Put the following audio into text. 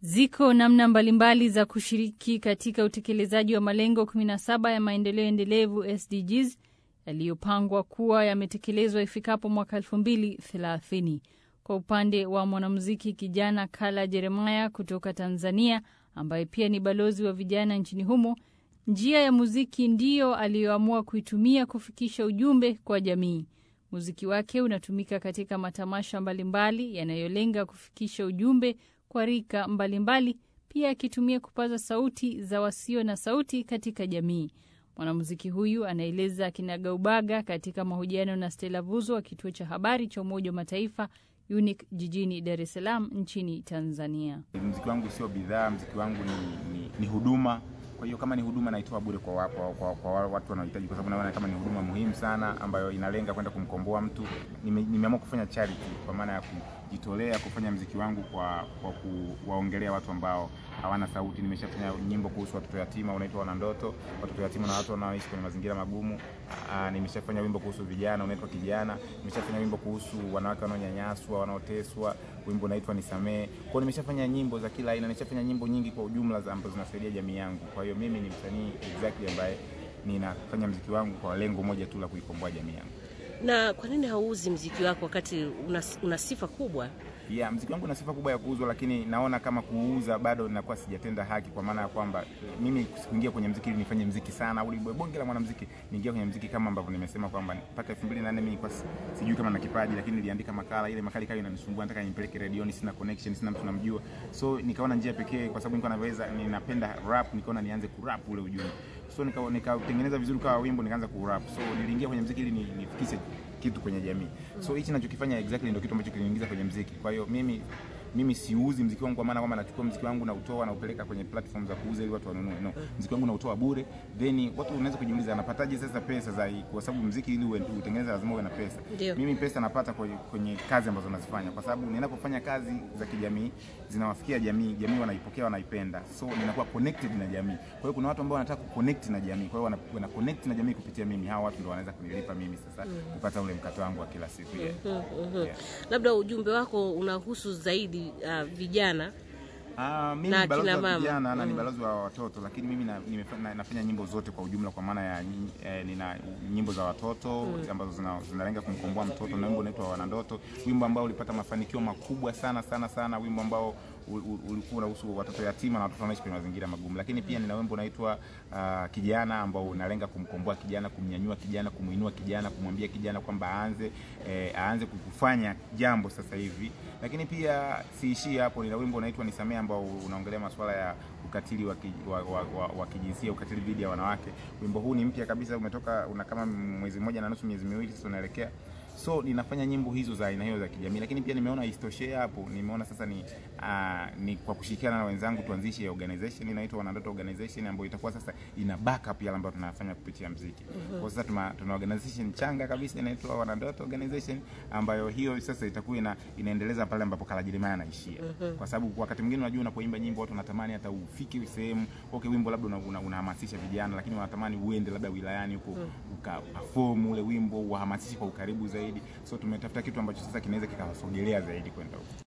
Ziko namna mbalimbali za kushiriki katika utekelezaji wa malengo 17 ya maendeleo endelevu SDGs yaliyopangwa kuwa yametekelezwa ifikapo mwaka 2030. Kwa upande wa mwanamuziki kijana Kala Jeremiah kutoka Tanzania, ambaye pia ni balozi wa vijana nchini humo, njia ya muziki ndiyo aliyoamua kuitumia kufikisha ujumbe kwa jamii. Muziki wake unatumika katika matamasha mbalimbali yanayolenga kufikisha ujumbe kwa rika mbalimbali, pia akitumia kupaza sauti za wasio na sauti katika jamii. Mwanamuziki huyu anaeleza kinagaubaga katika mahojiano na Stella Vuzo wa kituo cha habari cha Umoja wa Mataifa UNIC jijini Dar es Salaam nchini Tanzania. Mziki wangu sio bidhaa, mziki wangu ni, ni, ni huduma. Kwa hiyo kama ni huduma naitoa bure kwa, wa, kwa, kwa, kwa watu wanaohitaji, kwa sababu naona kama ni huduma muhimu sana ambayo inalenga kwenda kumkomboa mtu. Nime, nimeamua kufanya charity kwa maana ya kujitolea kufanya mziki wangu kwa, kwa kuwaongelea watu ambao hawana sauti. Nimeshafanya nyimbo kuhusu watoto yatima unaitwa Wana Ndoto, watoto yatima na watu wanaoishi kwenye mazingira magumu. Aa, nimeshafanya wimbo kuhusu vijana unaitwa Kijana. Nimeshafanya wimbo kuhusu wanawake wanaonyanyaswa, wanaoteswa, wimbo unaitwa Nisamee. Kwa hiyo nimeshafanya nyimbo za kila aina, nimeshafanya nyimbo nyingi kwa ujumla ambazo zinasaidia jamii yangu. Kwa hiyo mimi ni msanii exactly ambaye ninafanya mziki wangu kwa lengo moja tu la kuikomboa jamii yangu. Na kwa nini hauuzi mziki wako wakati una, una sifa kubwa? Yeah, mziki wangu una sifa kubwa ya kuuzwa, lakini naona kama kuuza bado ninakuwa sijatenda haki, kwa maana ya kwamba mimi sikuingia kwenye mziki ili nifanye mziki sana au bonge la mwanamziki. Niingia kwenye mziki kama ambavyo nimesema kwamba mpaka 2008 mimi nilikuwa sijui kama na kipaji, lakini niliandika makala. Ile makala ikawa inanisumbua, nataka nipeleke redioni, sina connection, sina mtu namjua, so nikaona njia pekee, kwa sababu nilikuwa naweza, ninapenda rap, nikaona nianze kurap ule ujumbe, so nikatengeneza nika vizuri kwa wimbo, nikaanza kurap. So niliingia kwenye mziki ili nifikishe kitu kwenye jamii. So hichi ninachokifanya exactly ndio kitu ambacho kiliniingiza kwenye mziki. Kwa hiyo mimi mimi siuzi mziki wangu kwa maana kwamba nachukua mziki wangu na utoa na upeleka kwenye platform za kuuza ili watu wanunue. No, mziki wangu nautoa bure. Then watu wanaweza kujiuliza anapataje sasa pesa za hii? Kwa sababu mziki ili utengeneze lazima uwe na pesa. Ndiyo. Mimi pesa napata kwenye, kwenye kazi ambazo nazifanya kwa sababu ninapofanya kazi za kijamii zinawafikia jamii, jamii wanaipokea, wanaipenda. So ninakuwa connected na jamii. Kwa hiyo kuna watu ambao wanataka kuconnect na jamii. Kwa hiyo wana, wana connect na jamii kupitia mimi. Hawa watu ndio wanaweza kunilipa mimi sasa kupata ule mkato wangu wa kila siku. Yeah. Yeah. Labda ujumbe wako unahusu zaidi uh, vijana Ah, mimi Na ni balozi akina wa mama. vijana na ni Mm. balozi wa watoto, lakini mimi na, nimefanya, nafanya nyimbo zote kwa ujumla, kwa maana ya eh, nina nyimbo za watoto ambazo zina, zinalenga kumkomboa mtoto na wimbo unaitwa Wanandoto, wimbo ambao ulipata mafanikio makubwa sana sana sana, wimbo ambao u- u- ulikuwa unahusu watoto yatima na watoto wanaishi kwenye mazingira magumu. Lakini pia nina wimbo unaitwa ah, Kijana ambao unalenga kumkomboa kijana, kumnyanyua kijana, kumuinua kijana, kumwambia kijana kwamba aanze eh, aanze kufanya jambo sasa hivi. Lakini pia siishii hapo, nina wimbo unaitwa Nisamee ambao unaongelea masuala ya ukatili wa, ki, wa, wa, wa, wa kijinsia, ukatili dhidi ya wanawake. Wimbo huu ni mpya kabisa, umetoka una kama mwezi mmoja na nusu, miezi miwili sasa unaelekea so ninafanya nyimbo hizo za aina hiyo za kijamii, lakini pia nimeona isitoshe hapo, nimeona sasa ni uh, ni kwa kushirikiana na wenzangu tuanzishe organization inaitwa Wanandoto Organization ambayo itakuwa sasa ina backup yale ambayo tunafanya kupitia mziki. Kwa sasa tuna, tuna organization changa kabisa inaitwa Wanandoto Organization ambayo hiyo sasa itakuwa ina, inaendeleza pale ambapo Kala Jeremiah anaishia. Kwa sababu wakati mwingine unajua unapoimba nyimbo watu wanatamani hata ufike sehemu, okay, wimbo labda unahamasisha una, una unahamasisha vijana, lakini wanatamani uende labda wilayani huko uka perform ule wimbo uhamasishe kwa ukaribu zaidi. So tumetafuta kitu ambacho sasa kinaweza kikawasogelea zaidi kwenda huko.